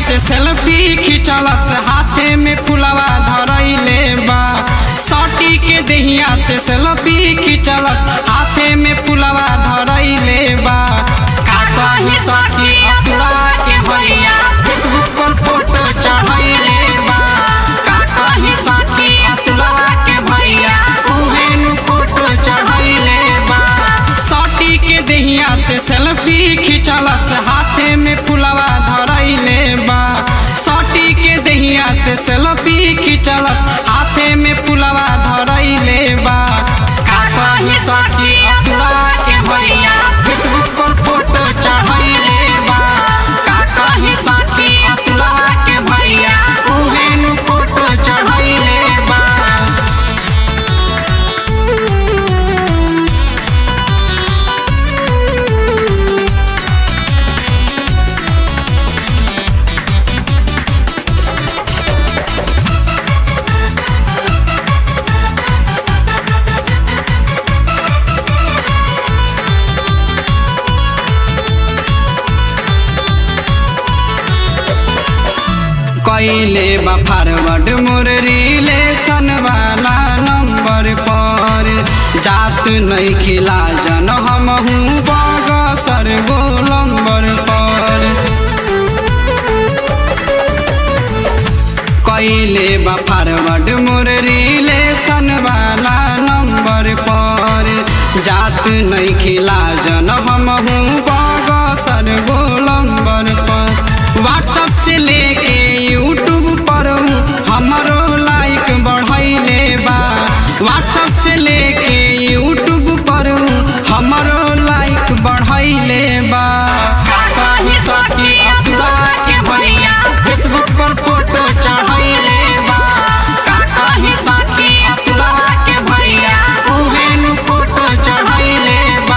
से सेल्फी खिंचलस हाथे में फुलवा धरैले बा सटी के देहिया से सेल्फी खिंचलस हाथे में फुलवा धरैले बा का कही सखी अतुआ के भैया फेसबुक पर फोटो चढ़ैले बा का कही सखी अतुआ के भैया उहे नु फोटो चढ़ैले बा सटी के देहिया से सेल्फी खिंचलस हाथे में फुलवा धरैले बा सटी के देहिया से सेल्फी खिंचलस हाथे में फुलवा धरैले बा का कही सखी अतुआ के भैया फेसबुक पर फोटो चढ़ैले बा का कही सखी अतुआ के भैया उहे नु फोटो चढ़ैले बा कैले बा फॉरवर्ड मोर रिलेशन वाला नंबर पर जात नहीं खिला जन हम हूँ बगसर गोलंबर पर कैले बा फॉरवर्ड मोर रिलेशन वाला नंबर पर जात नहीं खिला जन हम हूँ बगसर गोलंबर पर व्हाट्सअप से लेके यूट्यूब पर हमरो लाइक बढ़ैले बा व्हाट्सअप से लेके यूट्यूब पर हमरो लाइक बढ़ैले बा कहीं सखी अतुआ के भैया फेसबुक पर फोटो चढ़ैले बा का कहीं सखी अतुआ के भैया उहे नु फोटो चढ़ैले बा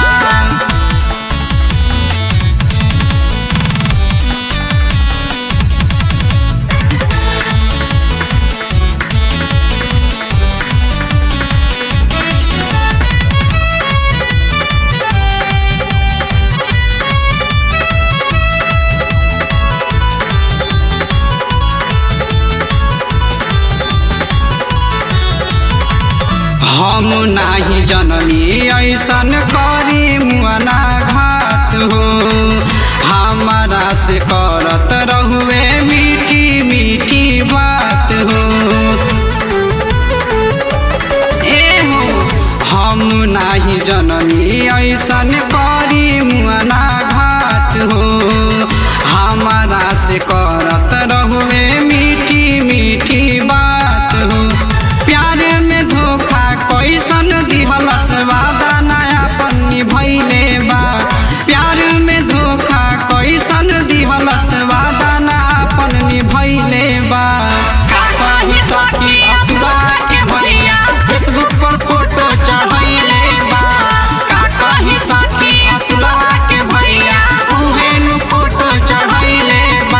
हम नाही जननी ऐसन करी मुआना घात हो हमारा से करत रहुए मीठी मीठी बात हो ए हो हम नाही जननी ऐसन करी मुआना घात हो हमारा से करत रहुए मीठी मीठी बात हो प्यार में धोखा कैसन दिहलस वादा नया पन्नी भैले बा प्यार में धोखा कैसन दिहलस वादा नया पन्नी भैले बा का कही सखी अतुआ के भैया फेसबुक पर फोटो चढ़ैले बा का कही सखी अतुआ के भैया उहे नु फोटो चढ़ैले बा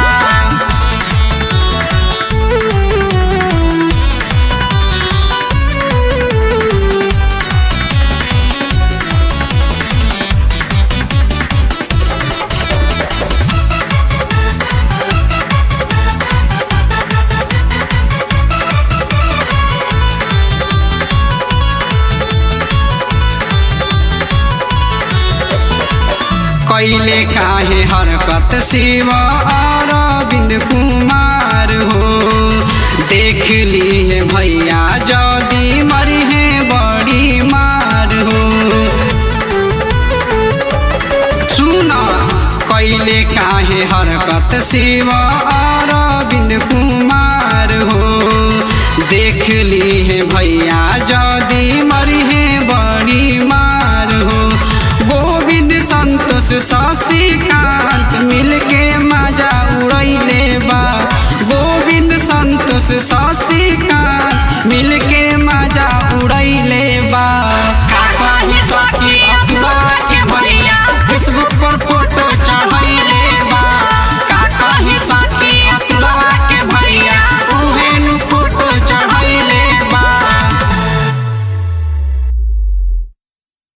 कैले काहे हरकत शिव अरविंद कुमार हो देख ली है भैया जदी मरी है बड़ी मार हो सुन कैले काहे हरकत शिव अरविंद कुमार हो देख ली है भैया जदी मरी है बड़ी मार हो गोविंद संतोष शशिकांत मिलके मजा उड़ैले बा गोविंद संतोष शशिकांत